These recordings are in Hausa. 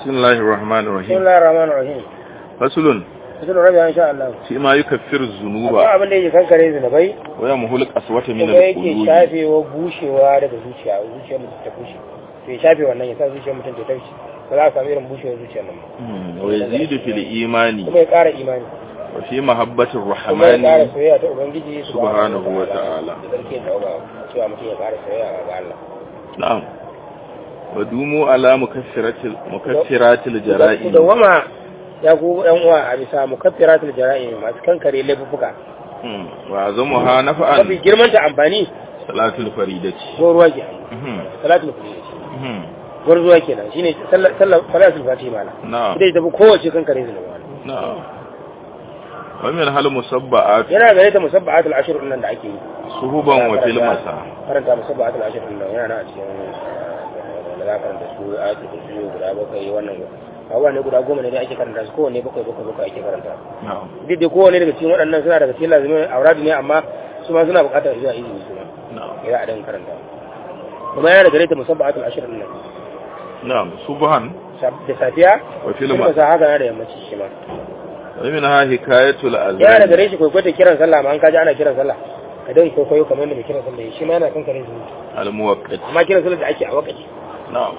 بسم الله الرحمن بسم الرحيم الله الرحمن الرحيم فصل cikin rabi in sha Allah فيما يكفر الذنوب akwai abin da yake kankare zunubai ويمحو القسوة من kuma yake القلوب shafewa bushewa daga zuciya zuciyar mutum ta bushe to ya shafe wannan ya sa zuciyar mutum ta tafi ba za a samu irin bushewar zuciyar nan ba مم. ويزيد في الإيمان kuma ya ƙara imani وفي محبة kuma ya ƙara الرحمن soyayya ta ubangiji subhanahu wa ta'ala. da sarki da uba cewa mutum ya ƙara soyayya ga Allah نعم ودوموا على مكفرات مكفرات ku الجرائم dawwama ya ku yan uwa a bisa mukaffiratul jara'im masu kankare laifuka مم. وأعظمها mafi نفعا girman ta amfani صلاة الفريدة ko ruwa ke مم. salatul fajr مم. gwarzuwa kenan shine sallar sallar salatul fatima na نعم ita ita fi kowace kankare zunuba نعم ومن هل مسبعات yana gare ta musabba'atul ashr din nan da ake yi صهبا وفي المساء karanta musabba'atul ashr din nan yana a cikin eh, da za ka karanta su ayatul kursi guda bakwai wannan abubuwa ne guda goma ne da ake karanta su kowanne bakwai bakwai bakwai ake karanta نعم duk da kowanne daga cikin waɗannan suna daga cikin lazumin auradu ne amma su ma suna buƙatar zuwa izini su ma نعم ya a dan karanta kuma yana da gare ta musabba'atul ashr din nan نعم صبحا da safiya وفي kuma المساء sa haka na da yammaci shi ma ومنها حكاية yana da الأذان gare shi kwaikwaita kiran sallah ma an kaji ana kiran sallah ka dai kwaikwayo kamar yadda mai kiran sallah shi ma yana kan kare zuwa الموقت amma kiran sallah da ake a wakaci نعم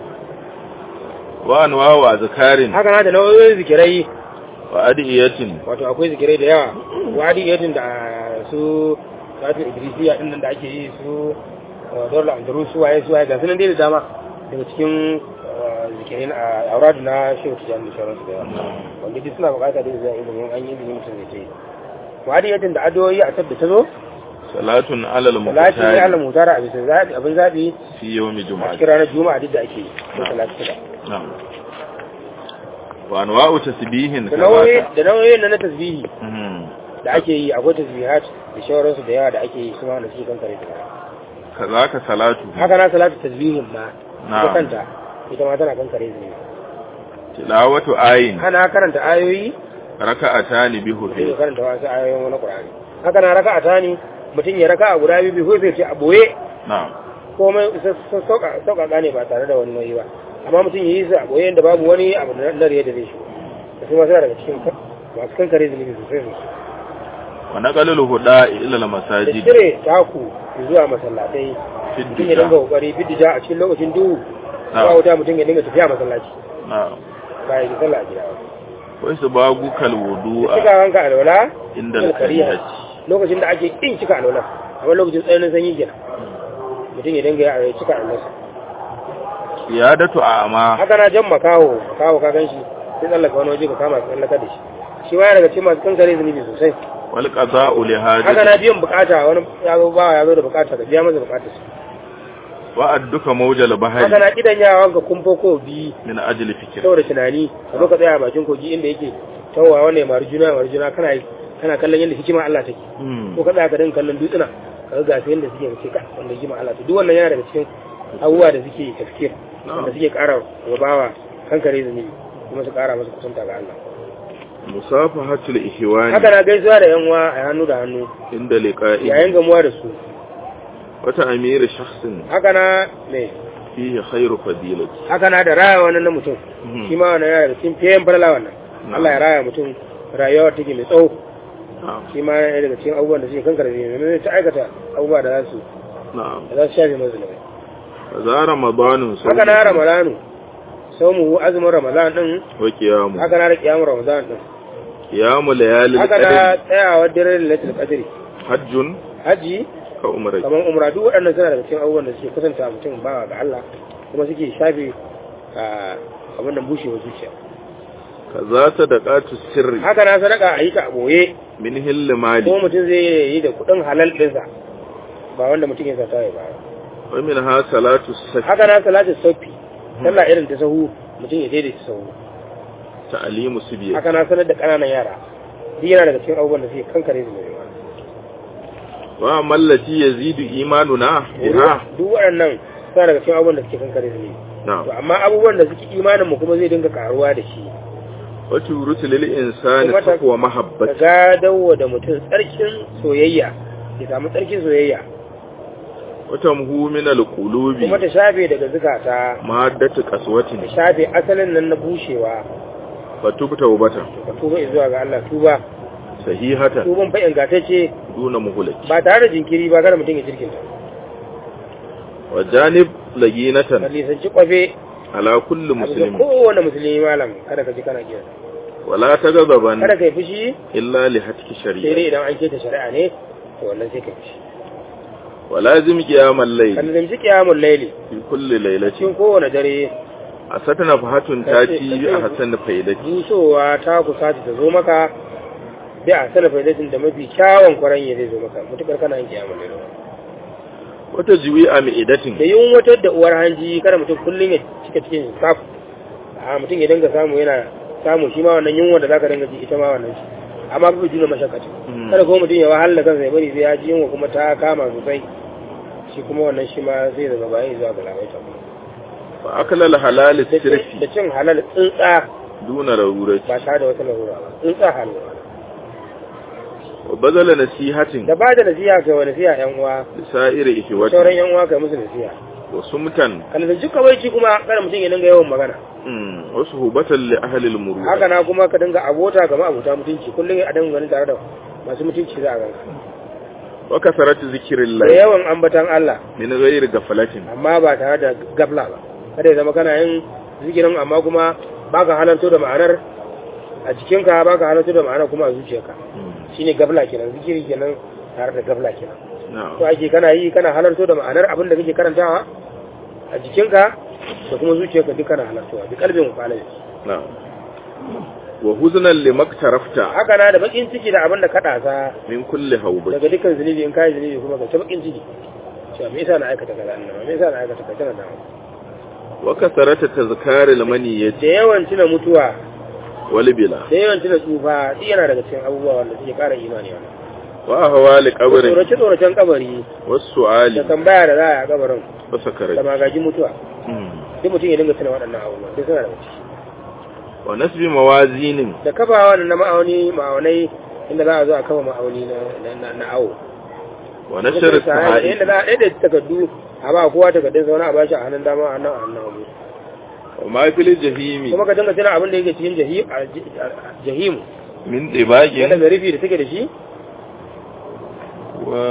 وأنواع أذكار haka na da nau'o'in zikirai وأدعية wato akwai zikirai da yawa wadi yadin da su satin idrisiya din nan da ake yi su dole andalus su waye su waye ga sunan dai da dama daga cikin uh, zikirai na auradu na shehu tijani da sauransu da yawa wanda duk suna bukata da zuwa ilimin an yi ilimin mutum zai ce wadi yadin da adoyi a tabda ta zo صلاة على salati ne Allah المختار mutara a bisa zaɓi abin zaɓi في يوم a جمعة cikin ranar juma'a duk da ake yi ko salati shida نعم وأنواع تسبيح da nauyi ثلاثة da nauyoyin na na tasbihi مم. da ake yi akwai tasbihat da shawararsu da yawa da ake yi su ma wanda suke kankare ta كذاك صلاة haka na salatu tasbihin ma Na'am. ita kanta ita ma tana kankare zunubi تلاوة آين hana karanta ayoyi ركعتان mutum ya بهفي karanta wasu ayoyin wani qur'ani haka na raka'a ta ne mutum ya raka'a guda biyu biyu sai ce a boye نعم komai sauƙaƙa ne ba tare da wani nauyi ba amma mutum ya yi su a boye inda babu wani abu na dare da zai shigo da su ma suna daga cikin masu kankare zunubi sosai sosai ونقل الهدى إلى da المساجد cire taku zuwa masallatai في mutum ya dinga الدجاء kokari bidija a cikin lokacin duhu Na'am. ba wuta mutum ya dinga tafiya masallaci نعم ba ya ji sallah a gida ba وإسباغك da الوضوء cika wanka alwala عند da kariya الكريهة lokacin da ake kin cika alwala amma lokacin tsananin sanyi kenan mutum ya dinga ya cika alwala قيادة أعمى haka na jan makaho makaho ka ganshi sai tsallaka wani waje ka kama ka tsallaka da shi shi ma yana daga cikin masu kankare zunubi sosai والقضاء haka na لحاجة biyan bukata wani ya zo ba ya zo da bukata ka biya masa bukata وأدك موج haka البحر na kidan yawan ka kumfo ko bi من أجل فكر saboda tunani ka zo ka tsaya a bakin kogi inda yake tawa wannan ya mari juna ya mari juna kana kana kallon yadda hikima Allah take مم. ko ka tsaya ka dinga kallon dutsuna ka ga gasu yadda suke kace ka wanda hikima Allah take duk wannan yana daga cikin abubuwa da suke tafkir wanda suke ƙara wa bawa kankare zunubi kuma su ƙara masa kusanta ga Allah مصافحة الإخوان haka na gaisuwa da yan uwa a hannu da hannu عند لقائه yayin gamuwa da su وتأمير شخص haka na me فيه خير فضيلة haka na da raya wannan na mutum Mhm. shi ma wannan yana da cikin fiyen falala wannan Allah ya raya mutum rayuwa take mai tsawo نعم shi ma yana daga cikin abubuwan da suke kankare zunubi ne ta aikata abubuwa da za su نعم da za su shafe masa zunubi فذا رمضان haka na ramadanu saumu azumin ramadan din وقيام haka na da kiyamun ramadan din قيام ليالي haka na القدر tsayawar dare da lailatul qadri حج haji كعمرة kamar umra duk waɗannan suna daga cikin abubuwan da suke kusanta mutum bawa ga Allah kuma suke shafe a abin nan bushewar zuciya كذا صدقات السر haka na sadaka a yi ta a boye من هل ko مالي mutum zai yi da kuɗin halal ɗinsa ba wanda mutum ya sata ya ba ومنها صلاة السفر haka na salatin saufi sallah irin ta sahu mutum ya daidaita sahu تعليم سبيل haka na sanar da ƙananan yara duk yana daga cikin abubuwan da suke kankare su mai وأما التي يزيد إيماننا بها duk waɗannan suna daga cikin abubuwan da suke kankare su ne نعم to amma abubuwan da suke imanin mu kuma zai dinga karuwa da shi وتورث للإنسان kuma ta- تقوى ka محبة gadawa da mutum tsarkin soyayya ya samu tsarkin soyayya وتمهو من القلوب kuma ta shafe daga zukata مادة قسوة ta shafe asalin nan na bushewa فتب توبة ka tuba zuwa ga Allah tuba صحيحة tuban fa ingantacce دون مهلة ba tare da jinkiri ba kada mutum ya jirkinta وجانب ka لجينة lisanci kwafe على كل a bisa مسلم kowane musulmi malam kada ka ji kana kira ولا تغضبا kada ka yi fushi إلا لهتك sai شريعة dai idan an keta shari'a ne to wannan sai ka yi fushi ولازم قيام kan الليل zanci kiyamun laili في كل ليلة cikin kowane dare أستنا فهة تاتي بأحسن فائدة busowa ta kusa ta zo maka bi a sana faidatin da mafi kyawun kwaran ya zai zo maka mutukar kana yin kiyamun laili وتجوي da أمئدة yin wata da uwar hanji kada mutum kullum ya cika cikin saf a mutum ya dinga samu yana samu shi ma wannan yunwa da zaka dinga ji ita ma wannan shi amma ba juna mashakati Mm. kada kuma mutum ya wahala kansa ya bari sai ya ji yunwa kuma ta kama sosai shi kuma wannan shi ma zai zama bayan zuwa ga labaita فأكل الحلال da السرفي cin halal tsuntsa دون ضرورة ba tare da wata larura ba tsuntsa halal وبذل نصيحة da ba da nasiha ga wani nasiha yan uwa لسائر sauran إخوته yan uwa kai musu nasiha وسمتا kan da duka waici kuma kada mutum ya dinga yawan magana مم. وصحبة لأهل المروءة haka na kuma ka dinga abota kamar abota mutunci kullum a dinga ganin tare da masu mutunci za a ganka وكثرة ذكر da الله yawan ambatan Allah من غير غفلة amma ba tare da gafla ba kada ya zama kana yin zikirin amma kuma baka halarto da ma'anar a jikinka baka halarto da ma'anar kuma a zuciyarka مم. shine gafla kenan zikiri kenan tare da gafla kenan نعم to ake kana yi kana halarto da ma'anar abin da kake karantawa a jikinka da kuma zuciyarka duk kana halartowa bi kalbin kwalai نعم وهزنا لما اقترفت haka na da bakin ciki da abin da ka dasa من كل هوبة daga dukkan zunubi in kai zunubi kuma ka ta bakin ciki cewa me yasa na aikata kaza annabi me yasa na aikata kaza na وكثرة تذكار المنية da yawan tuna mutuwa والبلا da yawan tuna tsufa shi yana daga cikin abubuwa wanda suke ƙara imani wannan وأهوال قبر tsorace tsoracen kabari da والسؤال tambaya da za a yi a kabarin da وسكرة magaji mutuwa مم. duk mutum ya dinga tuna waɗannan abubuwa duk suna daga ciki ونسب موازين da kafawa na ma'auni ma'aunai inda za a zo a kafa ma'auni na na na awo ونشر inda الصحائف za a ɗaiɗa takardu a ba kowa takardun zaune a bashi a hannun dama a hannun a hannun hagu وما في الجحيم kuma ka dinga tuna abin da yake cikin jahi- a ji- a- jahimu من yana طباق da rufi da take da shi و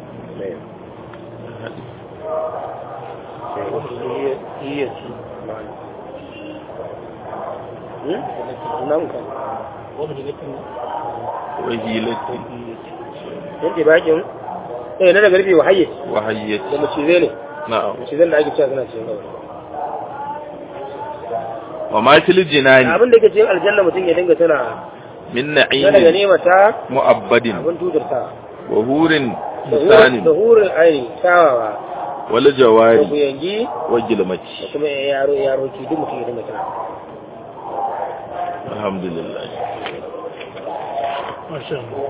وهيلة yanke bakin eh na daga rufe wahayye da وهية macizai ne نعم macizai da ake cewa suna cikin gaba وما في الجنان abin da yake cikin aljanna mutum ya dinga tana من na daga نعيم nema ta مؤبد abin tutar ta وهور da hurin- da حسان hurin aini kyawawa da والجواري kuyangi وجلمت da kuma yaro yaroki duk mutum ya dinga tana الحمد لله